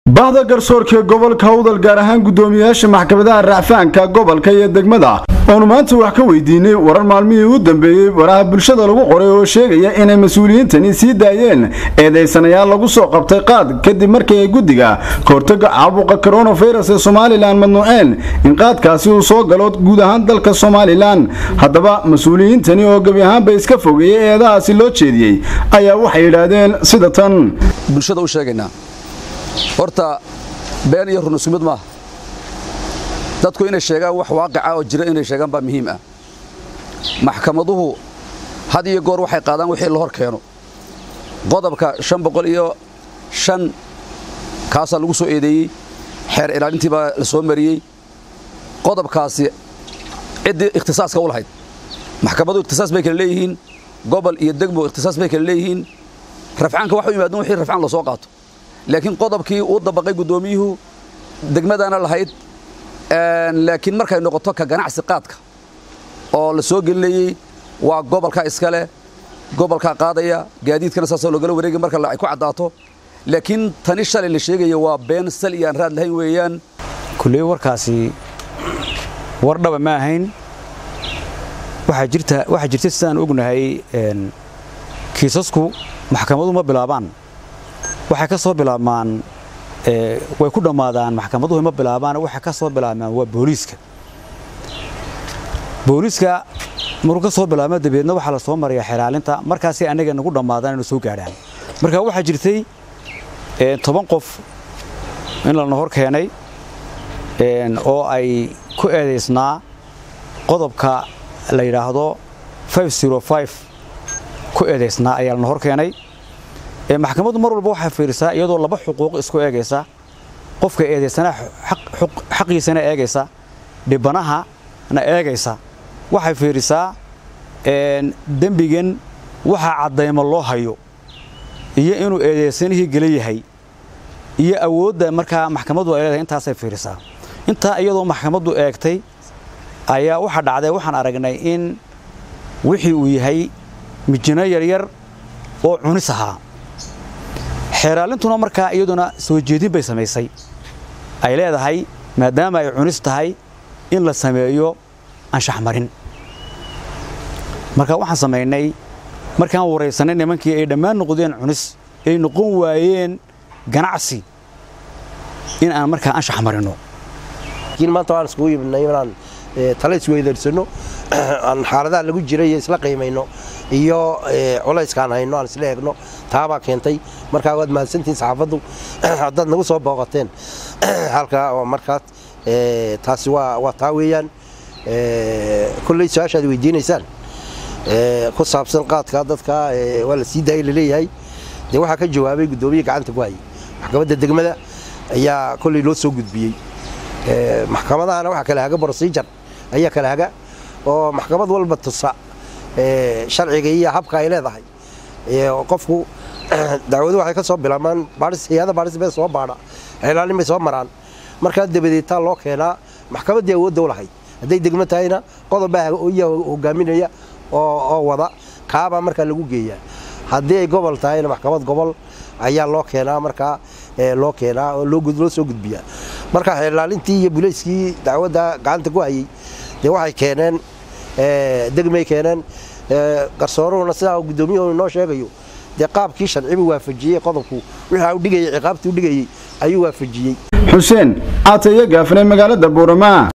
bahda garsoorka gobolka hawdal gaar ahaan guddoomiyayaasha maxkamadaha racfaanka gobolka iyo degmada oonu maanta wax ka weydiinay warar maalmihii u dambeeyey waraha bulshada lagu qoray oo sheegaya inay mas-uuliyiintani sii daayeen eedaysanayaal lagu soo qabtay qaad kadib markii ay guddiga kahortaga caabuqa koronafirus ee somalilan madnuuceen in qaadkaasi uu soo galo guud ahaan dalka somalilan haddaba mas-uuliyiintani oo gebi ahaanba iska fogeeyey eedahaasi loo jeediyey ayaa waxay yidhaahdeen sida tan bulshada u sheegaynaa horta been iyo run isku mid maaha dadku inay sheegaan wax waaqica oo jira inay sheegaan baa muhiim ah maxkamaduhu had iyo goor waxay qaadaan wixii la hor keeno qodobka shan boqol iyo shan kaasaa lagu soo eedeeyey xeer ilaalintii baa la soo mariyey qodobkaasi ciddii ikhtisaaska u lahayd maxkamaduhu ikhtisaas bay kale leeyihiin gobol iyo degmo ikhtisaas bay kale leeyihiin rafcaanka wax u yimaadeen wixii rafcaan la soo qaato laakiin qodobkii uu dabaqay guddoomiyuhu degmadana lahayd laakiin markay noqoto ka ganacsi qaadka oo la soo gelinayey waa gobolka iskale gobolkaa qaadaya gaadiidkana saasoo logala wareegay marka ay ku caddaato laakiin tani shalay la sheegaya waa been sal iyo aan raad lahayn weeyaan kulley warkaasi war dhaba ma ahayn waxaa jirta waxaa jirta sidaan ognahay kiisasku maxkamadu ma bilaabaan waxay ka soo bilaabmaan way ku dhammaadaan maxkamaduhu ma bilaabaan waxay ka soo bilaabmaan waa booliiska booliiska maruu ka soo bilaabma dabeedna waxaa la soo maraya xeraalinta markaasay annaga nagu dhammaadaan inuu soo gaadhaan marka waxaa jirtay toban qof in lana hor keenay oo ay ku eedaysnaa qodobka la yidhaahdo ku eedaysnaa ayaa lana hor keenay maxkamaddu mar walba waxay fiirisaa iyadoo laba xuquuq isku eegaysa qofka eedaysana xaqiisana eegaysa dhibanahana eegaysa waxay fiirisaa dembigan waxaa caddaymo loo hayo iyo inuu eedaysanihii gela yahay iyo awoodda markaa maxkamaddu ay leedahay intaasay fiirisaa intaa iyadoo maxkamaddu eegtay ayaa waxaa dhacday waxaan aragnay in wixii uu yahay mijino yaryar oo cunis ahaa xeeraalintuna markaa iyaduna soo jeedin bay samaysay ay leedahay maadaama ay cunis tahay in la sameeyo anshax marin marka waxaan samaynay markaan waraysanay nimankii ay dhammaan noqdeen cunis ay noqon waayeen ganacsi in aan markaa anshax marino laakiin maanta waan iskugu yimidnay inaan tala isweydarsano aan xaaladaha lagu jiray isla qiimayno iyo culayskaan hayno aan isla eegno taabaa keentay markaa waad mahadsantihiin saxaafaddu haddaad nagu soo booqateen halkaa oo markaas taasi waa taa weeyaan kolley su-aashaad weydiinaysaan ku saabsan qaadka dadka waa la sii daayay laleeyahay dee waxaa ka jawaabay guddoomiye gacanta ku hayay maxkamadda degmada ayaa kolley loo soo gudbiyey maxkamadahana waxaa kala haga brosijar ayaa kala haga oo maxkamad walba tusa sharciga iyo habka ay leedahay qofku dacwadu waxay ka soo bilaabmaan hay-ada baaris bay soo baadha xilaalin bay soo maraan markaa dabadeetaa loo keenaa maxkamaddii awoodda u lahayd hadday degmo tahayna qodobbaa hogaaminaya oo wada kaabaa markaa lagu geeyaa haddii ay gobol tahayna maxkamad gobol ayaa loo keenaa markaa loo keenaa oo loo soo gudbiyaa marka xilaalintii iyo bulayskii dacwadda gacanta ku hayey dee waxay keeneen degmay keeneen garsooruhuna sidaa guddoomiyuhu inoo sheegayo dee qaabkii sharcibu waafajiyey qodobku wixii u dhigayay ciqaabtii u dhigayey ayuu waafajiyey xuseen aatayo gaafnay magaalada buurama